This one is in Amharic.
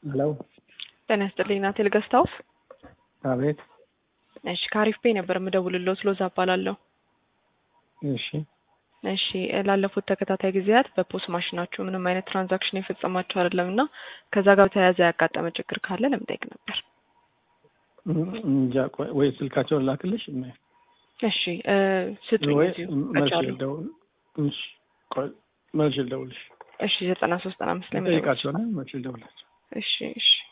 ሄሎ ጤና ይስጥልኝ ናቴል ገስት ሃውስ። አቤት። እሺ ከአሪፍ ፔ ነበር የምደውልልዎት ሎዛ እባላለሁ። እሺ እሺ ላለፉት ተከታታይ ጊዜያት በፖስ ማሽናችሁ ምንም አይነት ትራንዛክሽን የፈጸማችሁ አይደለም እና ከዛ ጋር በተያያዘ ያጋጠመ ችግር ካለ ለመጠየቅ ነበር። እንጃ ቆይ ወይ ስልካቸውን ላክልሽ እሺ እ ስጡኝ ወይ እዚሁ መልሼ ከቻሉ። ልደውል። እሺ ቆይ መልሼ ልደውልሽ። እሺ ዘጠና ሶስት ዘጠና አምስት ላይ መደወል ጠይቃቸውና መልሼ ልደውላቸው። እሺ እሺ